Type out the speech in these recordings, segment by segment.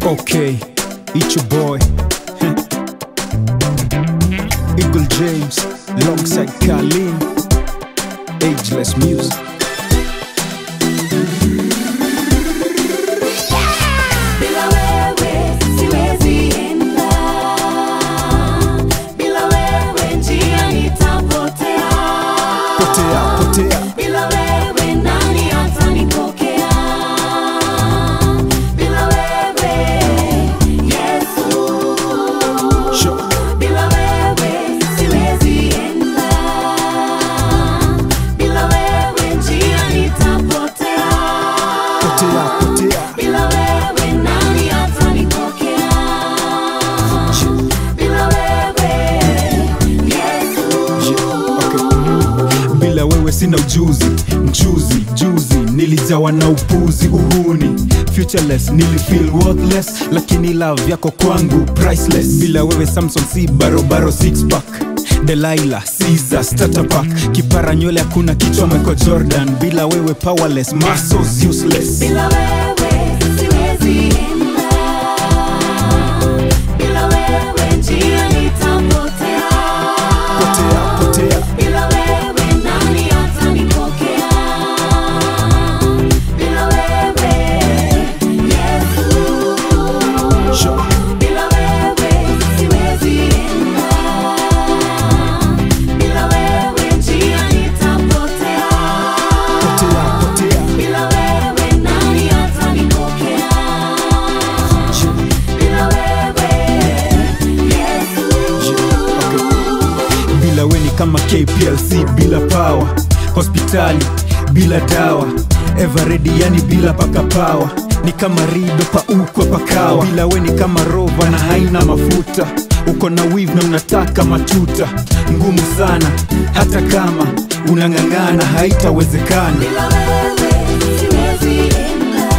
Okay, it's your boy Eagle James alongside Carlin Ageless Music Bila wewe siwezi enda, bila wewe njia nitapotea, Potea, potea bila wewe nani atanipokea? Bila wewe Yesu, Sure. bila wewe siwezi enda, bila wewe njia nitapotea. Potea, potea Bila wewe nani atanipokea? Bila wewe Yesu. Okay. Bila wewe sina ujuzi, mjuzi juzi nilijawa na upuzi, uhuni futureless, nilifeel worthless, lakini love yako kwangu priceless. Bila wewe Samson si barobaro six pack Delilah, Caesar, starter pack Kipara nywele hakuna kichwa Michael Jordan Bila wewe powerless, muscles useless Bila wewe siwezi enda. Bila wewe njia nitapotea. Potea, potea Bila wewe nani atanipokea? Bila wewe Yesu. Sure. Bila wewe siwezi enda, bila wewe njia nitapotea, Potea, potea bila wewe nani atanipokea? Bila wewe Yesu. bila we ni kama kplc bila power hospitali bila dawa everedi yani bila paka pawa ni kama rido paukwa pakawa bila we ni kama rova na haina mafuta uko na wiv na unataka matuta ngumu sana hata kama unang'ang'ana haitawezekana Bila wewe siwezi enda,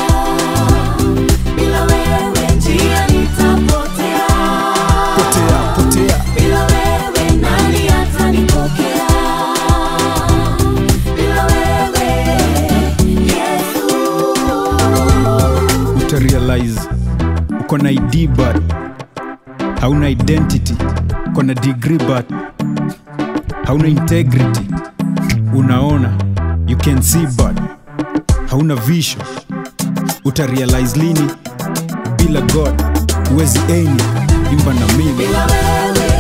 bila wewe njia nitapotea. potea potea Bila wewe nani atanipokea? Bila wewe Yesu. utarealize uko na id but hauna identity uko na degree but hauna integrity unaona you can see but hauna vision utarealize lini bila god huwezi eni imba na mimi Bila wewe